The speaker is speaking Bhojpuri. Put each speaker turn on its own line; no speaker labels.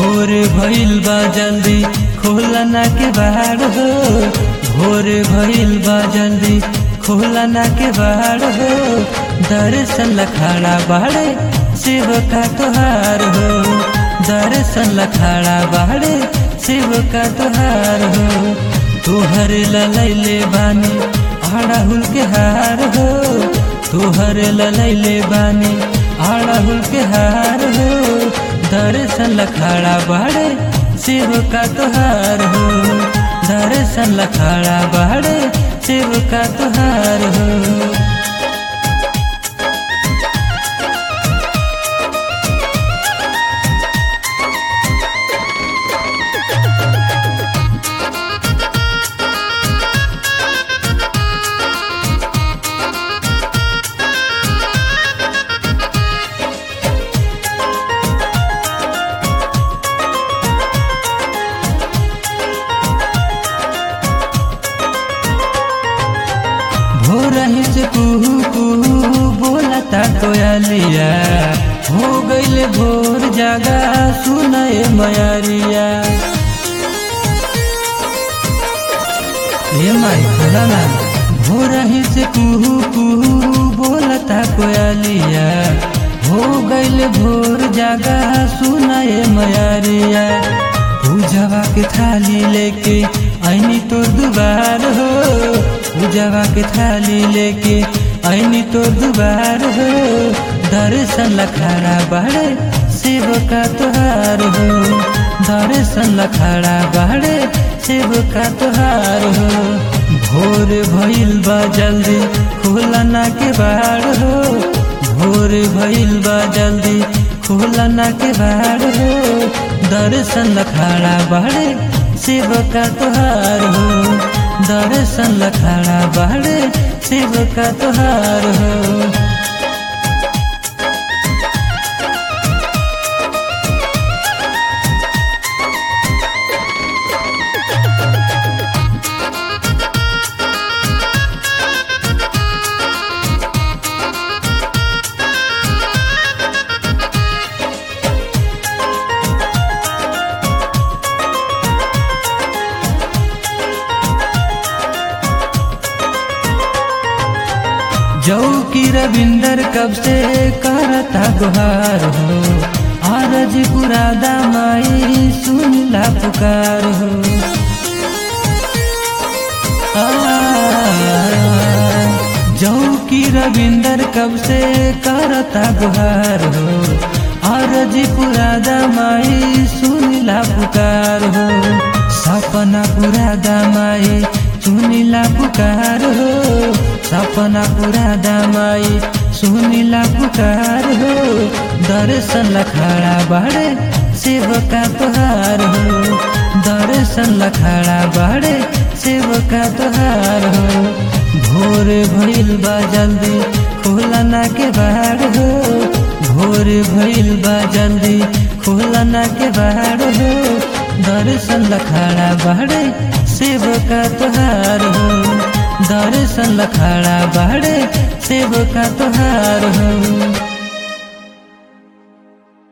भोर भइल बा जल्दी खोलना के बाड़ हो भोर भइल बा जल्दी खोलना के बाड़ हो दर्शन लखाड़ा बाड़े शिव का तुहार हो दर्शन लखाड़ा बाड़े शिव का तुहार हो तुहर ललैले बानी आड़ाहुल के हार हो तुहर ललैले बानी आड़ाहुल के हार हो दर्शन लखाड़ा बाड़े शिव का तुहार हो दर्शन लखाड़ा बाड़े शिव का तुहार हो भोरही से कुहू कुहू बोलता कोयलिया हो गईल भोर जागा सुनए मयरिया हे माई खोला ना भोरही से कुहू कुहू बोलता कोयलिया हो गईल भोर जागा सुनए मयरिया पूजवा के थाली लेके ऐनी तोर दुबार हो पूजवा के थाली लेके ऐनी तोर दुबार हो दर्शन लखाड़ा बाड़े शिव का तुहार हो दर्शन लखाड़ा बाड़े शिव का तुहार हो भोर भइल बा जल्दी खोलना के बाड़ हो भोर भइल बा जल्दी खोलना के बाड़ हो दर्शन लखाड़ा बाड़े शिव का तुहार हो दर्शन लखाड़ा बाड़े शिव का तुहार हो जौ की रविंदर कब से करता गुहार हो आरज पुरादा माई सुनला पुकार हो जौ की रविंदर कब से करता गुहार हो आरज पुरादा माई सुनला पुकार हो सपना पुरादा माई सुनिला पुकार हो सपना पूरा दामाई सुनिला पुकार हो दर्शन लखाड़ा बाड़े शिव का तुहार हो दर्शन लखाड़ा बाड़े शिव का तुहार हो भोर भइल बा जल्दी खोलना के बाड़ हो भोर भइल बा जल्दी खोलना के बाड़ हो दर्शन लखाड़ा बाड़े शिव का तुहार हो दर्शन लखाड़ा बाड़े शिव का तुहार हो